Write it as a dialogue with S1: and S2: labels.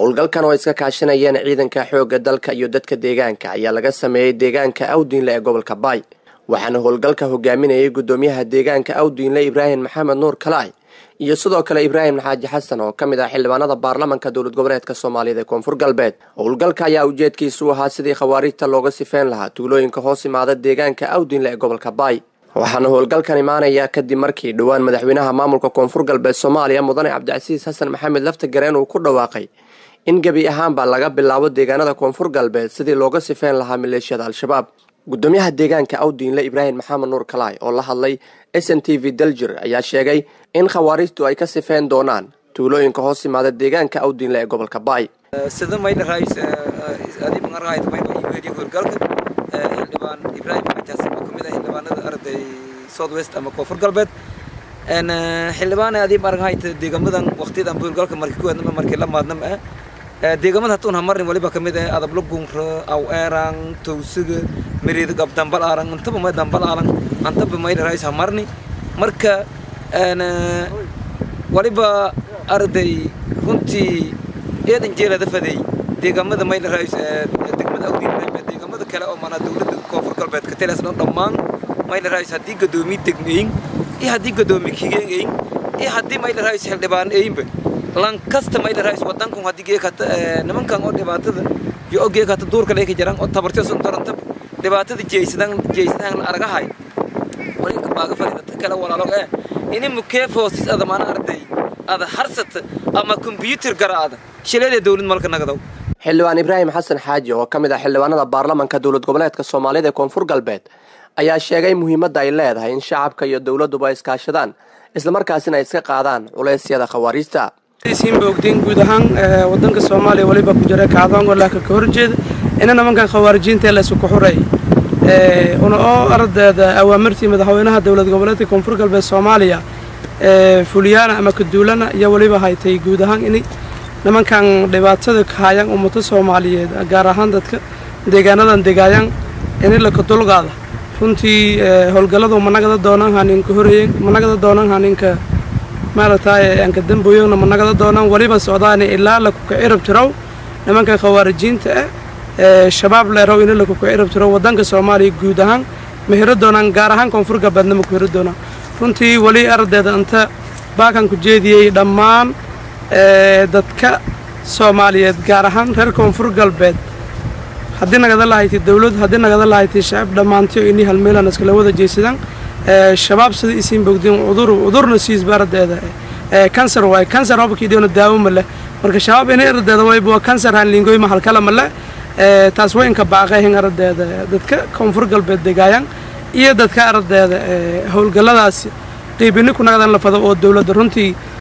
S1: howlgalkan oo iska kaashanayeen ciidanka xoogga dalka iyo dadka deegaanka ayaa laga sameeyey deegaanka awdiinle ee gobolka baay waxaana howlgalka hogaaminayay gudoomiyaha deegaanka awdiinle ibraahim maxamed nuur kalaay iyo sidoo kale ibraahim xaaji xasan oo ka mid ah xildhibaanada baarlamanka dowlad goboleedka soomaaliyeed ee koonfur galbeed howlgalka ayaa ujeedkiisu ahaa sidii khawaarijta looga sifeyn lahaa tuulooyinka hoos imaada deegaanka awdiinle ee gobolka baay waxaana howlgalkan imaanaya kadib markii dhowaan madaxweynaha maamulka koonfur galbeed soomaaliya mudane cabdicasiis xasan maxamed laftagareen uu ku dhawaaqay in gebi ahaanba laga bilaabo deegaanada koonfur galbeed sidii looga sifeyn lahaa maleeshiyada al-shabaab gudoomiyaha deegaanka awdiinle ibraahim maxamed nuur kalaay oo la hadlay s n t v daljir ayaa sheegay in khawaarijtu ay ka sifeyn doonaan tuulooyinka hoos imaada deegaanka awdiinle ee gobolka baay
S2: sida maydha raayis adii maqarqaayt mayba iweediyo howlgalka xildhibaan ibraahim xajaas oo kamid ah xildhibaanada arday south west ama koonfur galbeed xildhibaan adii marqaayt deegamadan waqtiyadan howlgalka markii ku hadnama markii la maadnama ah deegamada hatuun hamarin waliba kamid ah adablo gunra aw eeran towsiga miriida gab dambal aaran intaba may dambal aaran antaba maydha raayis hamarni marka waliba arday runtii eedan jeelada faday deegaamada maydha raayis degmada awdiin deegaamada kale oo maanaa dowladda koonfur galbeed ka telaas dhan dhammaan maydha raayis haddii gadoomiye degmeyin iyo haddii gadoomiye kigeeyin iyo haddii maydha raayis xildhibaan eyinba lan kasta maydha raayis wadankan haddii geekata nimankan oo dhibaatada iyo oo geekata duurka leeka jiraan oo tabartyo sun doranta dhibaatada jeysadan jeysadan la aragahay walinka baaga fadhiidata kale walaalo eh ini mukeefoosis ada maana arday ada harsata ama kombyuutar garaada shileedee dowlad malka nagadaw
S1: xildhibaan ibraahim xasan xaaji oo ka mid ah xildhibaanada baarlamanka dowlad goboleedka soomaalida ee koonfur galbeed ayaa sheegay muhiimadda ay leedahay in shacabka iyo dowladduba ay iskaashadaan islamarkaasina ay iska qaadaan culeysyada khawaariijta
S3: siinba ogdeen guud ahaan wadanka soomaaliya waliba ku jira kacdoongo laakiin ka horjeeda ina nimankan khawaarijiinta la isuku xuray una oo ardeeda awaamirtii madaxweynaha dowlad goboleedka koonfur galbeed soomaaliya fuliyaana ama kaduulana iyo waliba haytay guud ahaan in nimankan dhibaatada kahayaan ummado soomaaliyeed gaar ahaan dadka deegaanadan degaayaan in laka dulqaada runtii howlgalladu managada doonaan haninka horeeyen managada doonaan haninka maaragtay anka damboyona managada doonaan waliba socdaani ilaa lakuka cirab tiraw nimankan khawaarijiinta ah shabaab leerow in lakuka cirab tiraw wadanka soomaaliya guud ahaan ma hero doonaan gaar ahaan koonfur galbeedna ma ku hero doonaan runtii weli ardeeda inta baakan ku jeediyey dhammaan dadka soomaaliyeed gaar ahaan reer koonfur galbeed haddii nagada lahayti dowlad haddii nagada lahayti shacab dhammaantiyo ini halmeelan iskala wada jeesadaan shabaab sida isiin bogdeen cudur cudurna siisba ardeeda kansar waay kansar hobkiidiona daawo ma leh marka shabaab ini ardeeda wayba waa kansar hanlingoy ma halkala ma leh taas way inka baaqayhin ardeeda dadka koonfur galbeed degaayaan iyo dadka ardeeda howlgalladaas qiibini ku nagadan la fado oo dowladda runtii